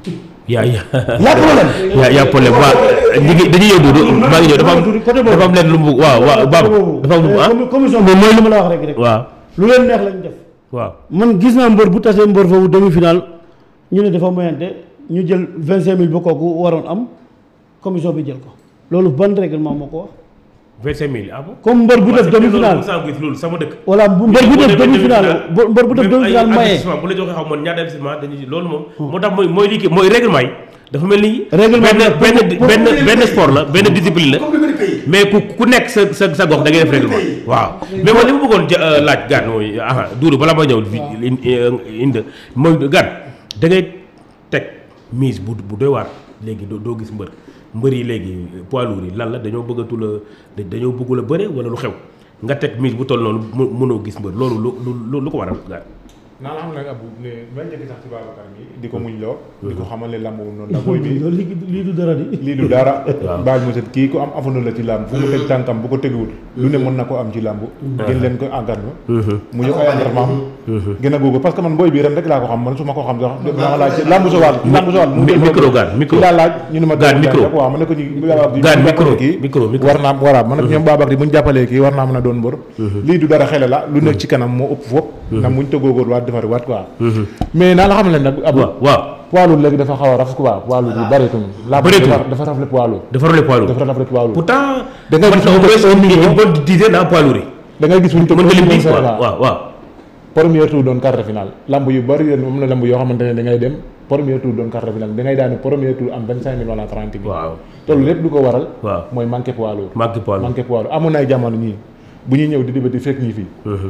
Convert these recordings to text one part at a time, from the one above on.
yaa yaa la problème yaa yaa problème waaw ñu ngi dañuy yëngu du maa ngi ñëw dafa am côté boobu dafa am leen lu mu waaw waaw baab dafa am lu mu ah commi- commission boobu mooy li ma la wax rek rek waaw lu leen neex lañ def waaw man gis naa mbër bu tasee mbër foofu demi final ñu ne dafa moyante ñu jël vingt cinq mille ba kooku waroon am commission bi jël ko loolu ban règlement moo ko wax vingt-cinq mille ah bon comme mbër bu def demi final loolu sama dëkk voilà bu mbër bu def demi final mbër bu def demi final ay maye investissement bu la joxee xaw ma ñaata investissement dañuy loolu moom moo tax mooy mooy lii kii mooy règlement yi dafa mel ni Règlement benn bi benn pour- pour- benn benn sport la benn discipline la comme li bëri pays. mais ku ku nekk sa sa sa gox da ngay def règlement waaw mais man li ma bëggoon ja- euh, laaj gaan mooy aha duuru balaa ma ñëw fi indi mooy gaan da ngay teg mise bu bu doy waar léegi doo doo gis mbër mbër yi léegi poids lourd yi lan la dañoo bëggatu la da- dañoo bëggul a bëre wala lu xew nga teg mise bu toll noonu mu mënoo gis mbër loolu lu lu lu ko waral gaan naa la xam nag abu ne bañ njëkk sax ci Babacar mi di ko muñ loo di ko xamal ne lamb wu noonu la booy bi loolu lii lii du dara di lii du dara baaj mo set kii ku am avenir la ci làmb fu mu teg tànkam bu ko teguwul lu ne mën na ko am ci làmb gën leen ko encadré mu yokk ay entraînement gën a googu parce que man booy bi ren rek laa ko xam man su ma ko xam sax dama laaj ci làmb sowal làmb sowal mu mi- micro gaan micro laa laaj ñu ne ma Gaan, micro. waaw ma ne ko ñu Babacar di Gaan, bu micro, jàppalee kii micro, micro. war naa voilà man nag ñoom Babacar di bu ñu jàppalee kii war naa mën a doon mbër lii du dara xele la lu nekk ci kanam moo ëpp foofu ndax muñ tëggoogóor waat defari waat quoi mais naa la xam ne nag abu waaw waaw poids lourd léegi dafa xaw a raf quoi poids lourd yi bëreetul làmb Bëreetul. dafa dafa rafle poids lourd dafa rôle poids lourd dafa rafle poids lourd pourtant Da ngay man gis au ñu def moins un million. une bonne dizaine dans poids lourd yi da ngay gis fu ñu toog mën nga lim premier dix quoi Sénégal. waaw waaw premier tour doon quart de finale lamb yu bëri yéen am na lamb yoo xamante ne da ngay dem premier tour doon quart de finale da ngay daane premier tour am vingt cinq mille wala trente mille waaw te loolu lépp du ko waral waaw mooy manqué poids lourd manque poids lourd manqué poids lourd amoon na ay jamono ñii bu ñuy ñëw di dibati fekk ñi fii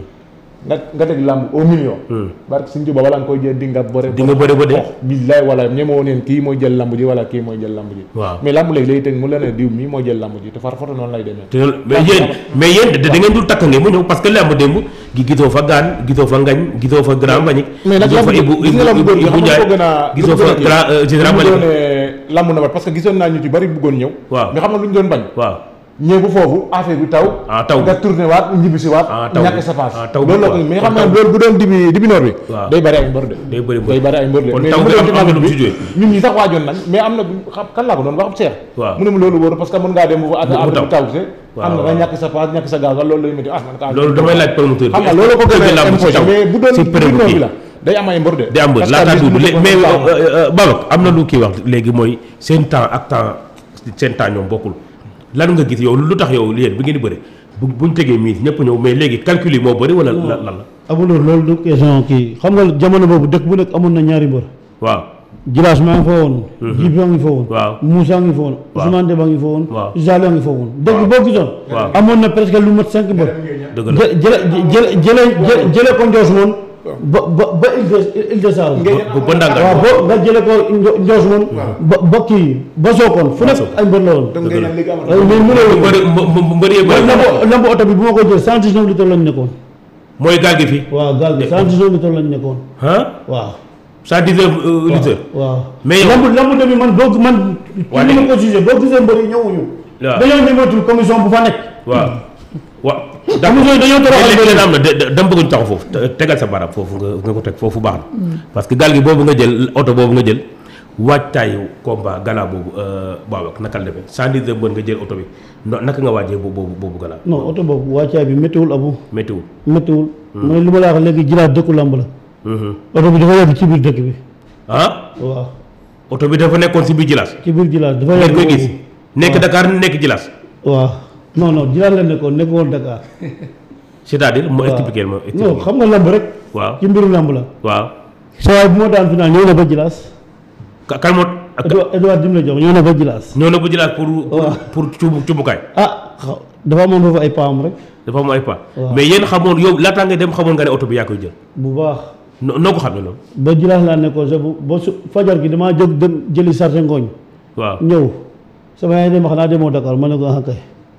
nga nga teg lamb au million barke suñ juba wala nga koy jël di nga bëre di nga bëre ba dee. oh billaay wala ñemoo neen kii mooy jël lamb ji wala kii mooy jël lamb ji waaw mais lamb léegi lay teg mu la ne diw mii mooy jël lamb ji te far foto noonu lay demee te loolu mais yéen mais yéen da da ngeen dul takk ngeen mu ñëw parce que lamb démb gi gisoo fa gaan gisoo fa ngañ gisoo fa grand bañik mais nag gisoo fa lamb ibu gis nga lamb ibu góor gi ibu xam nga Ndiaye ko gën a gisoo fa grand euh, général bu Malick doonee lamb na ba parce que gisoon naa ñu ci bari bëggoon ñëw Waaw. nga xam nga lu ñu doon bañ waaw ñëw bu foofu affaire bi taw Ah, taw. nga tourné waat ñibbisi waat Ah, taw ñàkk bi. sa passe Ah, taw bi loolu la quoi. ko mais Kon xam nga taw. loolu bu doon dibi dibi noor bi Waaw. day bari ay mbër de Day bëri mbër. day bari ay mbër de Kon mais taw bu bi doon am- ci am na nawet lu mu bi ci joué. ñun ñi sax waajoon nañ mais am na xam kan laa ko doon waxam seex Waaw. mu ne ma loolu wóoru parce que mën ngaa dem bu ak Bu- bu affaire taw. bi taw se Waaw, am na waaw. nga ñàkk sa passe ñàkk sa gaz wala loolu lay métti ah man ka loolu damay laaj promoteur bi xam nga loolu ko gën est-ce que a lamb si imposé taw mais bu doon si dibi période noor kii bi la day am ay mbër de day am bër Parce que laataa bis bu duudu ñu ko mais mën a Babacar am na lu kii wax léegi mooy seen temps ak temps seen temps ñoom bokkul lan nga gis yow lu tax yow yéen bi ngeen di bëri bu buñ tegee mise ñëpp ñëw mais léegi calcul yi moo bëri wala lan lan la amuloo loolu du question kii xam nga jamono boobu dëkk bu nekk amoon na ñaari mbër waaw Jilaas maa ngi fa woon Jib yaa ngi fa woon Waaw. Moussa ngi fa woon Waaw. Ousmane Deba ngi fa woon Waaw. Jal yaa ngi fa woon dëkk boo gisoon Waaw. amoon na presque lu mat cinq mbër dëgg la jë jële jële jële jële jële ko Njoos moon ba ba ba Île de Île de Saloum ba ba ndànk waaw bo nga jële ko Njo- Njoos moon ba ba kii ba Sokone fu nekk Sokone. ay mbër la woon donc ngay naan léegi amatul waaye mais mënoo mbëri mbë- mbëri yee bëri lamb lamb oto bi bu ma ko jël cent dix-neuf litres lañ nekkoon mooy gaal gi fii waaw gaal bi cent dix-neuf litres lañ nekkoon ah waaw cent dix-neuf litres waaw Mais yow- lamb lamb demi man boo man Waa ci ni léegi- ma ko jugé boo gisee mbër yi ñëwuñu Waaw. dañoo ñëwatul commission bu fa nekk waaw waaw commission yi dañoo toroxal léegi mbër leen am na de- de- dama bëgg ñu taxaw foofu te- tegal sa baram foofu nga nga ko teg foofu baax na parce que gaal gi boobu nga jël oto boobu nga jël waajtaayu combat gala boobu Babacar naka la demee cent dix mbër nga jël oto bi no- naka nga waajee boobu boobu boobu gala non oto boobu wàccaay bi méttiwul abu météo méttiwul mooy li ma la wax léegi jilaat dëkku lamb la oto bi dafa yegg ci biir dëkk bi ah waaw oto bi dafa nekkoon si biir jilaas ci biir jilaat dafa ngeen yegg koy gis foofu. nekk Dakar nekk jilaas waaw non non jilaat la nekkoon nekkoon Dakar c'est-à-dire moo waaw. expliqué ma non expliqué xam nga lamb rek waaw ci mbiru lamb la waaw sa waay bu moo daan final ñëw na ba jilaas ka kan moo ak Edouard Edouard dim la jox ñëw na ba jilaas ñëw na bu jilaas pour pour Waaw. pour cubu cubukaay ah xaw- dafa amoon foofu ay paam rek dafa am ay pas Waaw. mais yéen xamoon yow laataa nga dem xamoon nga ne oto bi yaa koy jël bu baax no- noo ko xamee loolu ba jilaas laa nekkoon sa bu ba su fajar gi damaa jóg dem jëli sarte ngooñ waaw ñëw sama yaay dem xanaa demoo Dakar ma ne ko ah kay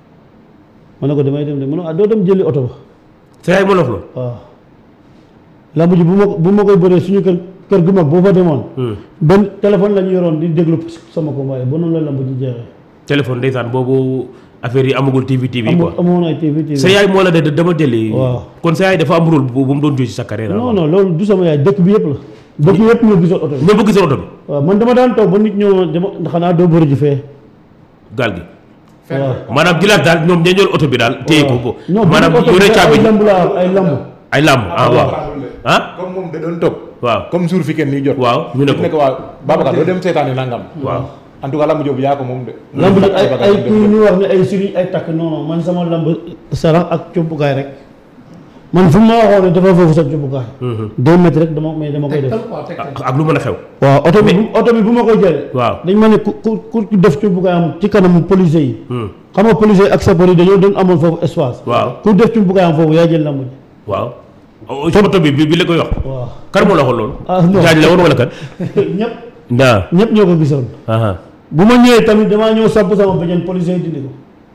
ma ne ko damay dem de ma ne ko ah doo dem jëli oto ba sa yaay moo la wax loolu waaw lamb ji bu ma bu ma koy bëree suñu kër kër gu mag boo fa demoon benn téléphone la ñu yoroon di déglu sama combat yi ba noonu la lamb ji jeexee téléphone ndeysaan boobu affaire yi amagul TV TV amoon quoi amoon ay TV TV sa yaay moo la de dama jëli Waaw. kon sa yaay dafa am rôle bu bu mu doon joué ci sa carrière non non loolu du sama yaay dëkk bi yëpp la bëgg yëpp ñoo gisoon oto bi ñoo bëgg seen oto bi waaw man dama daan toog ba nit ñoo dama xanaa doo bëri ji fee gaal gi waaw maanaam jilaat daal ñoom dañu jël oto bi daal téye ko ko non maanaam oto bi yore caabi ay ji lamb laa ay lamb ay làmb ah waaw ah comme moom da doon toog waaw comme jour fi kenn nii jot waaw ñu ne ko nekk waa Babacar doo dem seetaani nangam waaw en tout cas lamb joobu yaa ko moom de lamb nag ay ay kuy ñu wax ne ay sëriñ ay takk non non man sama lamb sarax ak cumbukaay rek man fu ma waxoon ne dafa foofu sa cumbukaay deux mètres rek dama mais dama koy def ak ak lu mën a xew waaw oto bi bu oto bi bu ma koy jëlee waaw dañ ma ne ku ku ku def cumbukaayam ci kanamu policier yi Hmm. xam nga policier yi ak sapeur yi dañoo doon amoon foofu espace waaw ku def cumbukaayam foofu yaa jël lamb ji waaw o- oto bi bi bi la koy wax waaw kan moo la waxoon loolu ah non jaaj la woon wala kan ñëpp ndaa ñëpp ñoo ko gisoon aha bu ma ñëwee tamit damaa ñëw samp sama bëjën policier yi dindi ko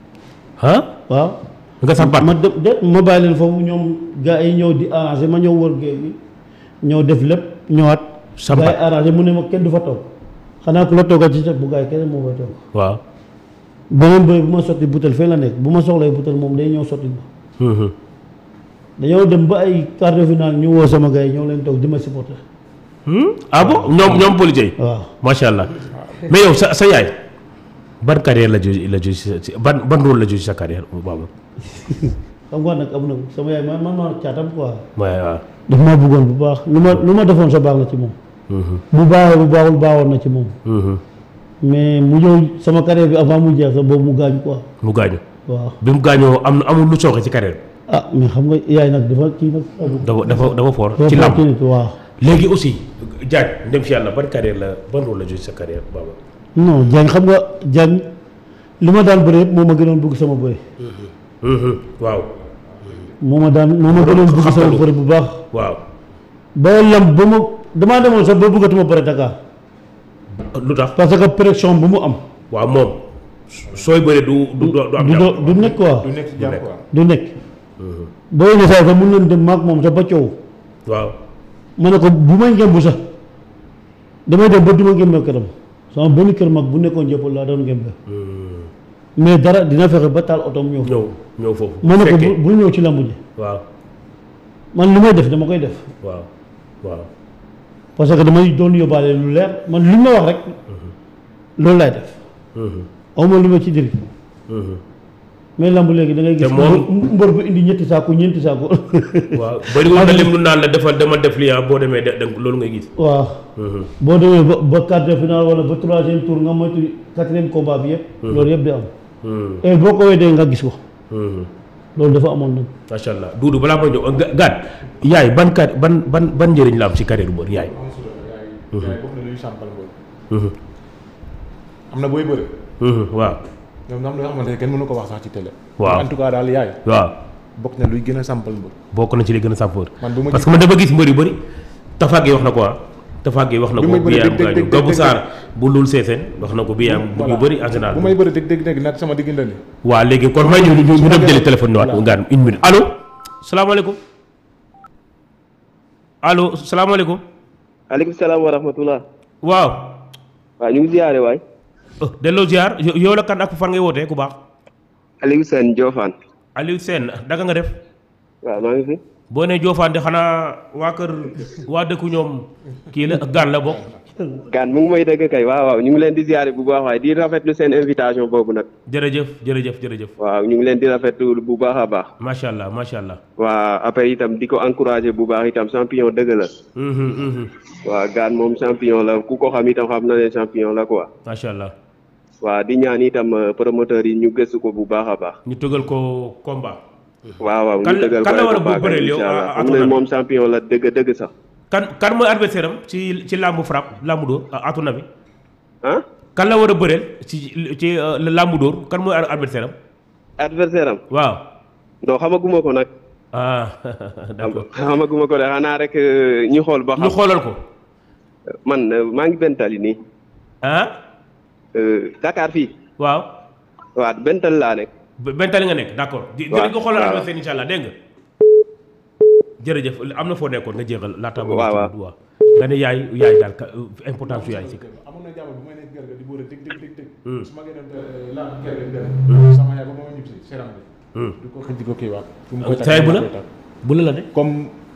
ah waaw nga sampat ma de de ma bàyyi leen foofu ñoom gars yi ñëw di arrangé ma ñëw wër géej bi ñëw def lépp ñëwaat. Sampat. gars yi arrangé mu ne ma kenn du fa toog xanaa ku la toogal ci ceeb bu gars yi kenn moo fay toog. waaw beneen bëy bu ma sotti butel fee la nekk bu ma soxlay butel moom day ñëw sotti ma Mhm. dañoo dem ba ay quart de finale ñu woo sama gars yi ñëw leen toog di ma supporter Hmm? ah bon ñoom ñoom policiers yi waaw. macha allah mais yow sa sa yaay ban carrière la jóge la jóge si si- ban ban rôle la jóge si sa carrière baba xam nga nag am na sama yaay man man maa caatam quoi. waaw waaw daf maa bëggoon bu baax lu ma lu ma defoon sa baax la ci moom. Mhm. bu baaxee bu baaxul baaxoon na ci moom. Mhm. mais mu ñëw sama carrière bi avant mu jeex sax boobu mu gaañ quoi mu gaañu waaw. bi mu gaañoo am na amul lu sooxe ci carrière ah mais xam nga yaay nag dafa kii nag. bi dafa dafa dafa fort dafa ci fort làmb ci nit waaw. léegi aussi jaaj ndem si yàlla ban carrière la ban rôle la jóge si sa carrière baba non Diagne xam nga Diagne li ma daan bëri yëpp moo ma gënoon bëgg sama bëri. Mhm. waaw moo ma daan moo ma gënoon bëgg sama Xam-xamu. bëri bu baax. waaw ba lam ba ma damaa demoon sax ba bëggatuma bëri Dakar lu tax parce que pression bu mu am. waaw moom sooy bëre du du du am du jàmm. do- du nekk quoi du nekk ci jàmm quoi du nekk. boo yenn saa yi sax mun nañ dem maag moom sax ba coow. waaw ma ne ko bu may ngémbu sax damay dem ba du ma ngémbe këram sama benn kër mag bu nekkoon jëppal laa doon ngémbe mais dara dina fexe ba taal otoom ñëw ñëw ñëw foofu ma ne ko fekkee. bu bul ñëw ci lamb ji waaw man lu may def dama koy def waaw waaw parce que damay doon yóbbaale lu leer man lu ma wax rek loolu laay def Mhm. awma lu ma ci diri Mhm. mais lamb léegi da ngay gis Te moom- mbër mbër bu indi ñetti saako ñeenti saako waaw bëri woon na lim lu naan la defal dama def lii ah boo demee de de loolu ngay gis waaw Mhm. boo demee ba ba quart de finale wala ba troisième tour nga moytu quatrième combat bi yëpp loolu yëpp di am Mhm. et boo ko weddee nga gis ko Mhm. loolu dafa amoon nag macha allah duudu balaa ma ñëw ga- gaat yaay ban car ban ban ban njëriñ la am ci carrière mbër yaay am solo yaay yaay bokk na luy sampal mbër Mhm. am na booy bëri Mhm. waaw ñoom am na yoo xamante ne kenn mënu ko wax sax ci télé Waaw. en tout cas daal yaay waaw bokk na luy gën a sampal mbër bokk na ci li gën a sàmpoor man bu ma parce que man dama gis mbër yu bëri tafaag yi wax na ko ah tafaag yi wax na Bi ko may bëri bi am dëgg- dëgg- gaañu dëgg- Gabou dëgg- Sarr bu lul seeseen wax na ko bi am bu ñu bëri en général bu may bëri dëgg dëgg dëgg nag sama diggante ni waa léegi kon may ñu ñu ñu dem jëli téléphone ni waat ngaan une minute allo salaamaaleykum allo salaamaaleykum aleykum salaam wa rahmatullah waaw waaw ñu ngi ziyaare waay oh, delloo ziar yo- yow la kan ak fan ngay wootee ku baax Aliou Sène Diofane Aliou Sène danga nga def waaw maa ngi fi boo nee Diofane de xanaa waa kër waa dëkku ñoom kii la gaan la bokk gaan mu ngi may dëgg kay waaw waaw ñu ngi leen di ziyaare bu baax waaye di rafetlu seen invitation boobu nag jërëjëf jërëjëf jërëjëf waaw ñu ngi leen di rafetlu bu baax a baax macha allah macha allah waa après itam di ko encouragé bu baax itam champion dëgg la Mhm, mhm. waaw gaan moom champion la ku ko xam itam xam na ne champion la quoi macha allah waaw di ñaan itam euh, promoteur yi ñu gëstu ko bu baax a baax ñu tëgal ko combat waaw waaw Kan- ñu dëggal kan la ko war a bu baax bëreel yow, incha allah à- à xam ton ne avis? moom champion la dëgg dëgg sax kan kan mooy adversaire am ci ci làmbu frappe làmbu dóor à ton avis ah kan la war a bëreel ci ci euh, làmbu dóor kan mooy adversaire am adversaire am waaw non xamaguma ko nag ah d'accord xamaguma ko de xanaa rek euh, ñu xool ba ñu xam xoolal ko man euh, maa ngi bentali nii ah euh, Dakar fii waaw waaw bental laa nekk be- bentali nga nekk d'accord di waaw, dinañ ko xoolal waaw. adversaire insha allah dégg nga jërëjëf am na foo nekkoon nga jeexal laata boobu waaw, waaw. waaw nga ne yaay yaay daal ka- importance su yaay si amoon na jamono bu may nekk kër ga di bëri dëgg dëgg dëgg dëgg Hmm. su ma génnoon laa kër ga dem sama yaay ba ma ñib si seram bi Hmm. du ko xëj di ko kii waat fu mu koy takk saay bu la koy takk. bu la la de comme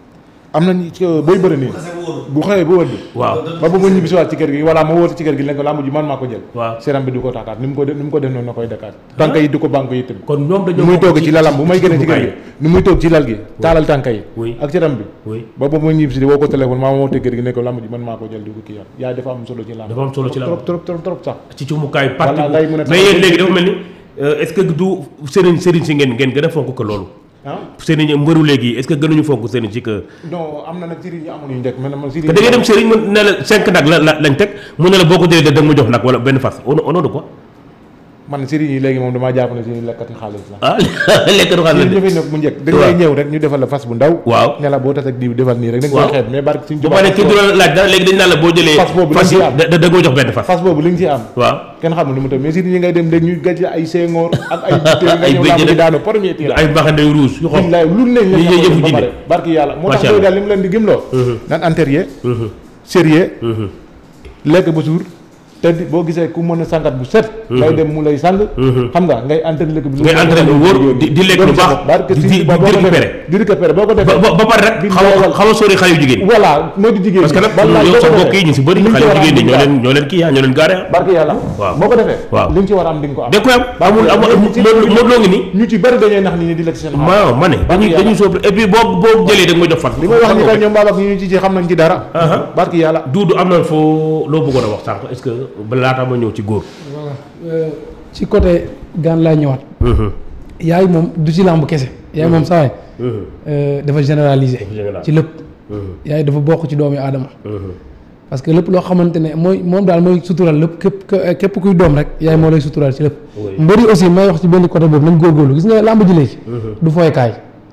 am nañ ci booy bëri nii bu xëyee ba wëdd waaw ba ba mu ñibbi si waat ci kër gi wala ma wóote ci kër gi leen ko lamb ji man maa ko jël waaw seram bi du ko taakaat ni mu ko def ni mu ko def noonu la koy dakaat tànk yi du ko banque yi tamit kon ñoom ni dañoo muy bokk toog ci lalam bu may génne ci kër gi ni muy toog ci lal gi taalal tànk yi Oui. ak seram bi oui ba ba ma ñibbi si di woo ko téléphone maa ma woote kër gi ne ko lamb ji man maa ko jël di ko kii yaat yaay dafa am solo ci lamb Dafa am solo ci lamb. trop trop trop trop sax ci cumukaay parti Voilà, ngay mën a mais yéen léegi dafa mel ni euh, est-ce que du sëriñ sëriñ si ngeen ngeen gën a fonk que loolu ah sëriñ mbëru léegi est-ce que gënuñu fonk sëriñ si que non am na nag sëriñ yi amoon yu njëkk mais man sëriñ te da ngay dem sëriñ mu ne la cinq nag la la lañ teg mu ne la boo ko jëlee da nga ma jox nag wala benn fas au nom au nom de quoi man sëriñ yi léegi moom damaa jàpp ne sëriñ lekkati xaalis la ah lekk du xaalis sëriñ ñu fi nekk bu njëkk da ngay ñëw rek ñu defal la fas bu ndaw waaw ne la boo tas ak diw defal nii rek da nga Waaw. koy xeeb mais barke suñ bu ma ne kii du la laaj dara léegi dañ naan la boo jëlee Fas boobu fas yi lañ ci am. da da nga ma jox benn fas fas boobu li nga ci am waaw kenn xamul ni mu tëb mais sëriñ yi ngay dem léegi ñu gàcce ay sengoor ak ay butéel nga Ay ñëw bëj làmb rek. di daanu premier tir ay mbaxane yu rouge yu xonq billaay lu ne Yi ñu yëfu ba jinne. pare barke yàlla moo tax Macha booy Allah. daal li mu leen di gëmloo naan antérieur sérieux lekk ba suur te di- boo gisee ku mën a sangat bu set ngay dem mu lay sang xam nga ngay entraîné lekk bu Ngay entraîné lu wóor, di- di lekk lu baax, barke di- si di- ba di boo ko récupéré. defee di récupéré boo ko ba defee ba ba pare rek xaw a xaw a sori xale yu jigéen voilà moo di jigéen parce que nag wallaay yow boo sa ko mbokk defee, yi ñu si bëri li nga xale ci yu war a jigéen ñi am ñoo leen ñoo leen kii ah ñoo leen gaare ah barke yàlla Waaw. boo ko defee Waaw. li nga ci war a am di nga ko am da koy am amul amul Modou Modou Lo ngi nii ñu ci bëri dañuy nax nit ñi di lekk seen xaalis waaw ma ne dañuy dañuy soob et puis boo boo jëlee da nga ma jox fas li may wax ni kay ñoom baabak ñu ñu ci ci xam nañ ci dara Aha. barke yàlla Duudu am na foo loo bëggoon a wax sànq est-ce que ba laata ma ñëw ci góor voilà Euh, ci côté gaan laay ñëwaat yaay moom du ci làmb kese yaay moom saa waay euh, dafa généraliser général. ci lépp yaay dafa bokk ci doomi aadama parce que lépp loo xamante ne mooy moom daal mooy sutural lépp képp ke- képp kuy doom rek yaay moo lay sutural ci lépp Oui. mbëri aussi may wax ci benn côté boobu nañ góorgóorlu gis nga làmb ji léegi du fooykaay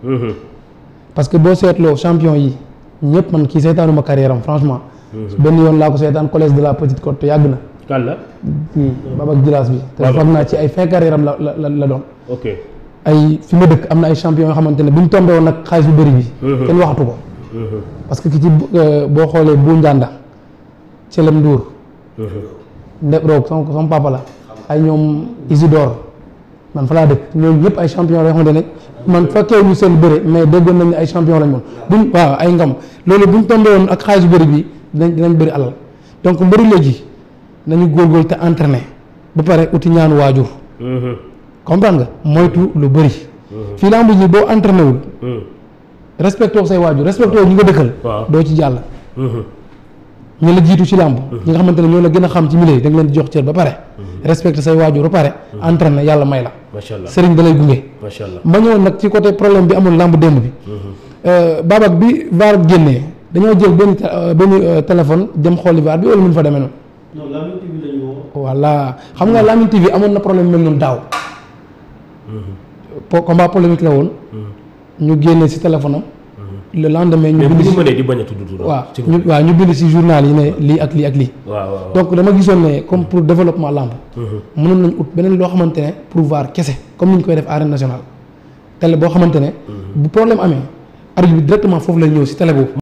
parce que boo seetloo champion yi ñëpp man kii seetaanuma carrière am franchement benn yoon laa ko seetaan collège de la petite côte te yàgg na kan la kii Babak Jilaas bi te Babak. foog naa ci ay fin carrière am la la la doon ok ay fi ma dëkk am na ay champion yoo xamante ne bu ñu tombé woon nag xaalis bu bëri bi kenn waxatu ko parce que ki ci euh, boo xoolee bu njànda Celem Ndour ndeb roog sama sama papa la ay ñoom Isidore man fa laa dëkk ñooñu ñëpp ay champion la yoo xamante ne man fekkee ñu seen bëre mais déggoon nañ ne ay champion lañ moon buñ waaw ay ngam loolu bu ñu tombé woon ak xaalis bu bëri bi dinañ dinañ bëri alal donc mbëri léegi nañu góorgóorlu te entraîné ba pare uti ñaanu waajur comprendre nga moytu lu bëri fii lamb ji boo entraîné wul respecté say waajur respecté ñi nga dëkkal Waaw. doo ci jàll ñu la jiitu ci làmb ñi nga xamante ne ñoo la gën a xam ci milieu da nga leen di jox cër ba pare respecté say waajur ba pare entraîné yàlla may la macha allah sëriñ da lay gunge macha allah ma ñëwoon nag ci côté problème bi amul làmb démb bi Euh, Babak bi VAR génnee dañoo jël benn té- euh, benn euh, téléphone dem xooli VAR bi wala mun fa demee noonu non Lamine TV la ñu woo. voilà xam nga Lamine TV amoon na problème mel noonu daaw po combat polémique la woon ñu génne si téléphone am le lendemain ñu mais bu bind ñu si mënee di bañ a tudd tur waaw ci ñu waaw ñu bind si journal yi ne lii ak lii ak lii waaw waaw donc dama gisoon ne comme pour développement lamb mënoon nañ ut beneen loo xamante ne pour VAR kese comme ni ñu koy def arène nationale télé boo xamante ne bu problème amee arbitre bi directement foofu lay ñëw si télé boobu